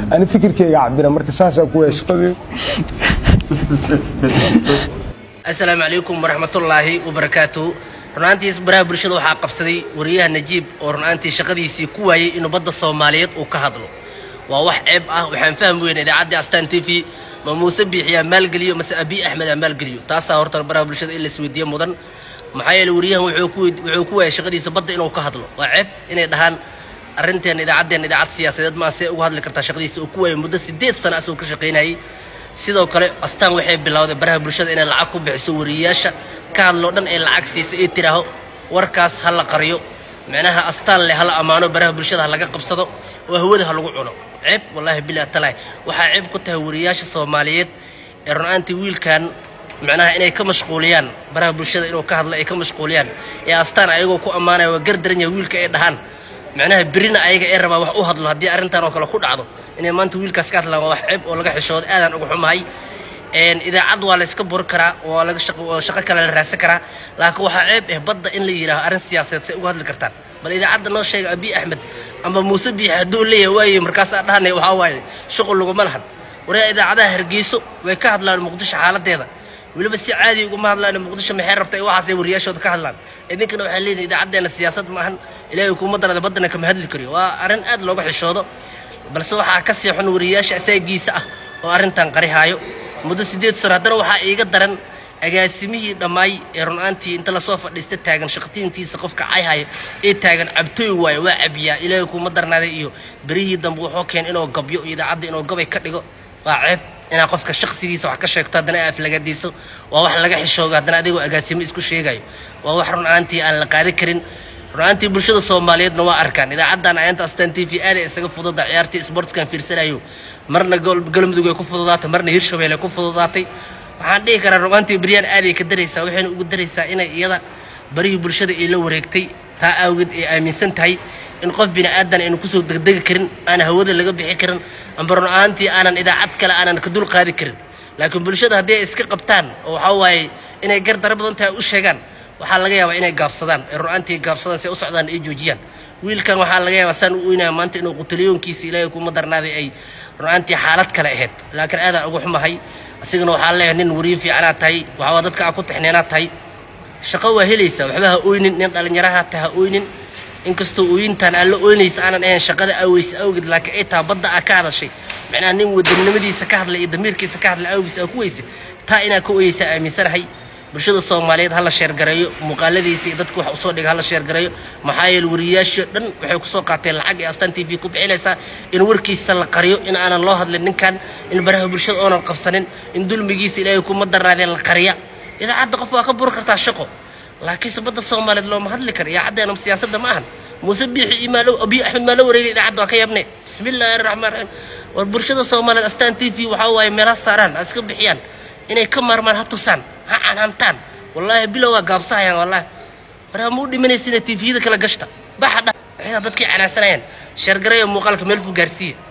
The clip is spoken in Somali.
ani fikirkeyga cabira marka saasaa ku waaya shaqadii asalaamu calaykum waraxmatullaahi wabarakaatu runaantiis baraha bulshada waxaa qabsaday wariyaha najiib oo runaantii shaqadiisii ku waayey inuu badda soomaaliyeed uu ka hadlo waa wax ceeb ah waxaan fahmi weyna idaacaddii astaan t v ma muuse biixiyaa maalgeliyo mase abiy axmed aa maalgeliyo taasaa horta baraha bulshada in la isweydiiye mudan maxaa yeele wariyahan wuxuu ku wuxuu ku waayay shaqadiisa badda inuu ka hadlo waa ceeb inay dhahaan arrinteena idaacaddeenna idaacad siyaasadeed maa see uga hadli kartaa shaqadiisa uu ku waayay muddo sideed sano asagoo ka shaqaynayay sidoo kale astaan waxay bilowday baraha bulshada inay lacag ku bixiso wariyayaasha ka hadloo dhan ay lacag siiso ee tiraaho warkaas ha la qariyo micnaha astaan leh hala ammaano baraha bulshada ha laga qabsado oo hawada ha lagu cuno ceeb wallaahi bilaa talahi waxaa ceeb ku tahay wariyayaasha soomaaliyeed ee runaantii wiilkan micnaha inay ka mashquuliyaan baraha bulshada inuu ka hadlo ay ka mashquuliyaan ee astaan ayagoo ku ammaanaya waa gardaran yahay wiilka ay dhahaan micnaha berina ayaga ee rabaa wax u hadlo haddii arrintan oo kale ku dhacdo inay maanta wiilkaas ka hadlaan waa wax ceeb oo laga xishoodo aadaan uga xumahay idaacad waa la iska buri karaa waa laga shaqo shaqo kale la raadsan karaa laakiin waxaa ceeb eh badda in la yidhaaho arrin siyaasadeed say uga hadli kartaan bal idaacadda noo sheega abiy axmed ama muuse biixi hadduu leeyahay waaye markaasaa dhahanay waxaa waaye shuqul laguma lahan waryaa idaacadaha hargeyso way ka hadlaan muqdisho xaaladeeda weliba si caadi uguma hadlaan muqdisho maxay rabta ee waxaasay wariyaashooda ka hadlaan idinkana waxaa leeyihin idaacaddeena siyaasad ma ahan ilaahay kuma darada baddana kama hadli kariyo waa arrin aad looga xishoodo balse waxaa ka sii xun wariyayaasha asaagiisa ah oo arrintan qarihaayo muddo siddeed sano haddana waxaa iiga daran agaasimihii dhammaay ee runaantii inta lasoo fadhiista taagan shaqtiintiisa qofka cayhaya ee taagan cabtooy waayo waa cabiyaa ilaahay kuma darnaaday iyo berihii dambe wuxuu keen inuu gabyo iyo idaacadda inuu gabay ka dhigo waa ceeb inaad qofka shaqsigiisa wax ka sheegto haddana aad aflagadiiso waa wax laga xishoogo haddana adigoo agaasimo isku sheegayo waa wax runaantii aan la qaadi karin runaantii bulshada soomaaliyeedna waa arkaan idaacaddan ayanta astaan t v aaday isaga fudada ciyaartii sportskan fiirsanayo marna galmudug ay ku fududaatay marna hirshabelle ku fududaatay waxaan dhihi karaa runaantii beryaan aaday ka daraysaa waxayna ugu daraysaa inay iyada barihii bulshada ay la wareegtay taa awgeed ay aaminsan tahay in qof bini aadan aynu kusoo degdegi karin aan hawada laga bixi karin amba run ahaantii aanan idaacad kale aanan ka dul qaadi karin laakiin bulshada haddii ay iska qabtaan oo waxaa waaye inay gar dara badan tahay u sheegaan waxaa laga yaabaa inay gaabsadaan ee runaantii gaabsadaan si ay u socdaan ay joojiyaan wiilkan waxaa laga yaabaa saan u oynaya maanta inuu qutaliyoonkiisa ilaahay kuma darnaaday ay runaantii xaalad kale ahayd laakiin aadaan ugu xumahay asigana waxaa leeyahay nin wariye fiicanaad tahay waxaa dadka aa ku tixneenaad tahay shaqo waa helaysaa waxba ha oynin nin dhallinyaraha ta ha oynin inkastoo ooyintaan aan la ooynaysa aanan ahayn shaqada aaweysa awgeed laakiin ay taa badda aa ka hadashay macnaha nin wadannimadiisa ka hadlay iyo damiirkiisa ka hadlay awgiis aa ku weysay taa inaa ka ooyeysaa aaminsanahay bulshada soomaaliyeed ha la sheergareeyo muuqaaladiisa iyo dadka wax usoo dhiga ha la sheergareeyo maxaa yeele wariyayaashii dhan waxay kusoo qaateen lacag ee astaan t v ku bixinaysaa in warkiisa la qariyo in aanan loo hadlin ninkan in baraha bulshada oonan qabsanin in dulmigiisa ilaahay kuma daraadeen la qariya idaacadda qof waa ka buri kartaa shaqo laakiinse badda soomaaliyeed looma hadli karo idaacaddeena siyaasadda ma ahan muuse biixi iyo maalo abiy axmed maa la wareegay idaacadda waa ka yabne bismi illaahi araxmaan raxiim war bulshada soomaaliyeed astaan t v waxaa waaye meelaha saaraan ha iska bixiyaan inay ka maarmaan ha tusaan ha canhantaan wallaahi bilow waa gaabsahayaan wallaahi war hama u dhimanaysa inay tviyada kala gashta baxa dha waxay dadkii canaansanayaan sheergareeyo muuqaalka meel fuu gaarsiiya